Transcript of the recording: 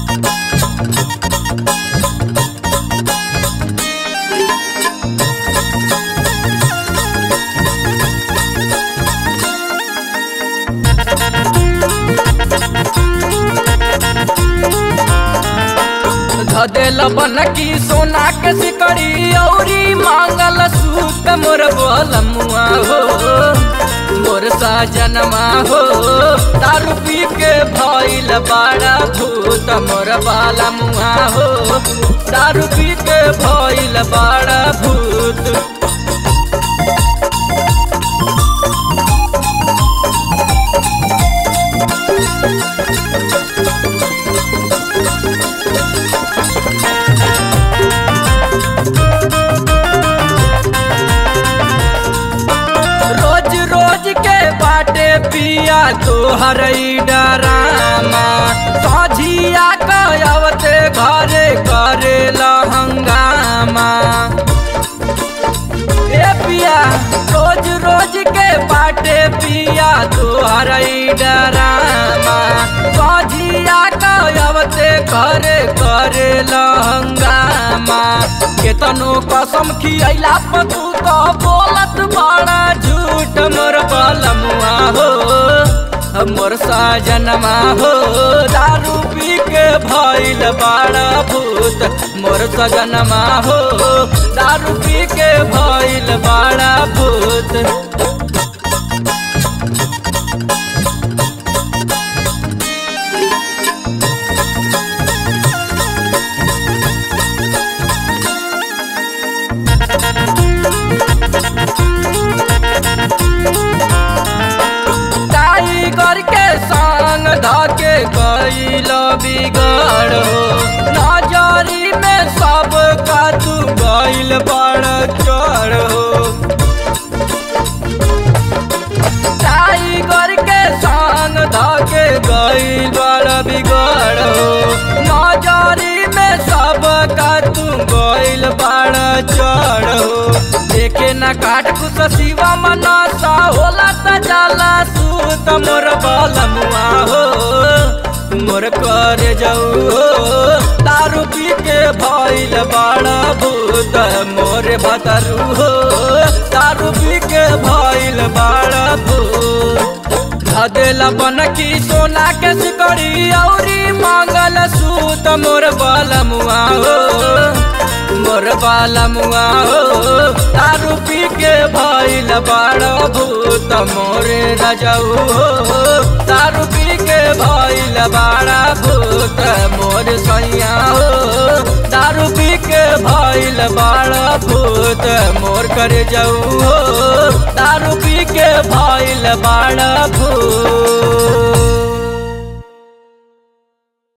धदेल बन की सोना के सिकड़ी औरी मांगल सूत मोर बोलमुआ हो मोर साजनमा हो दारू पी के भइल बड़ा भूत मोर बालमुआ हो दारू पी के भइल बड़ा भूत रोज रोज के बाटे पिया तोहर डरामा सझिया कवते घरे करे हंगामा ए पिया रोज रोज के बाटे पिया तोहर डरामा सझिया कवते घरे करे हंगामा केतनो कसम खियला पर तू तो बोलत बड़ा झूठ मोर बलमुआ हो मोर साजनमा हो दारू पी के भइल बड़ा भूत मोर सजनमा हो दारू पी के भइल बड़ा भूत टाइगर के संग धके गईल बिगड़ हो नजरी में सब का तू गईल बड़ चढ़ हो टाइगर के संग धके गईल बड़ बिगड़ हो नजरी में सब का तू गईल बड़ चढ़ हो देखे न काट कुछ शिवा मनसा होला त जाला सूत मोर बलमुआ हो मोर करे जाऊ हो दारू पी के भइल बड़ा भूत मोर भतरू हो दारू पी के भइल बड़ा भूत धदेला बन की सोना के सिकड़ी औरी मांगल सूत मोर बलमुआ हो मोर बालमुआ हो दारू पी के भइल बड़ भूत मोरे रजऊ हो दारू पी के भइल बड़ा भूत मोर सैया हो दारू पी के भइल बड़ा भूत मोर कर जाऊ हो दारू पी के भइल बड़ा भूत